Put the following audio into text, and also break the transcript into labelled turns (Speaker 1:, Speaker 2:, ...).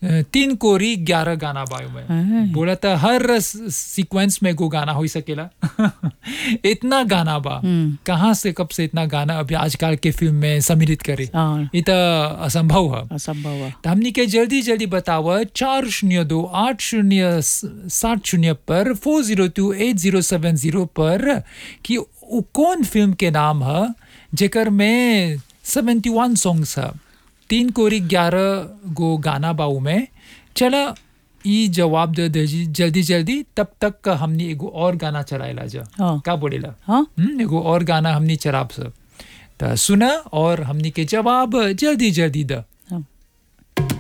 Speaker 1: अ, तीन कोरी ग्यारह गाना बायो में
Speaker 2: हाँ।
Speaker 1: बोला था हर सीक्वेंस में को गाना हो सकेला इतना गाना बा
Speaker 2: हम्म।
Speaker 1: कहाँ से कब से इतना गाना अभी आजकल के फिल्म में सम्मिलित करे
Speaker 2: हाँ
Speaker 1: ये तो असंभव है
Speaker 2: असंभव है
Speaker 1: तो हमने के जल्दी जल्दी बतावा चार शून्य दो आठ शून्य सात शून्य पर four zero two eight zero seven zero पर कि उ कौन फिल्म के नाम है जेकर में सेवेंटी वन सॉन्ग्स है तीन कोरी ग्यारह गो गाना बाऊ में चला ई जवाब दे दे जी जल्दी जल्दी तब तक हमने एगो और गाना चलाएला जा
Speaker 2: हाँ
Speaker 1: का बोलेला
Speaker 2: हाँ
Speaker 1: हम्म, एगो और गाना हमने चराब सब त सुना और हमने के जवाब जल्दी जल्दी द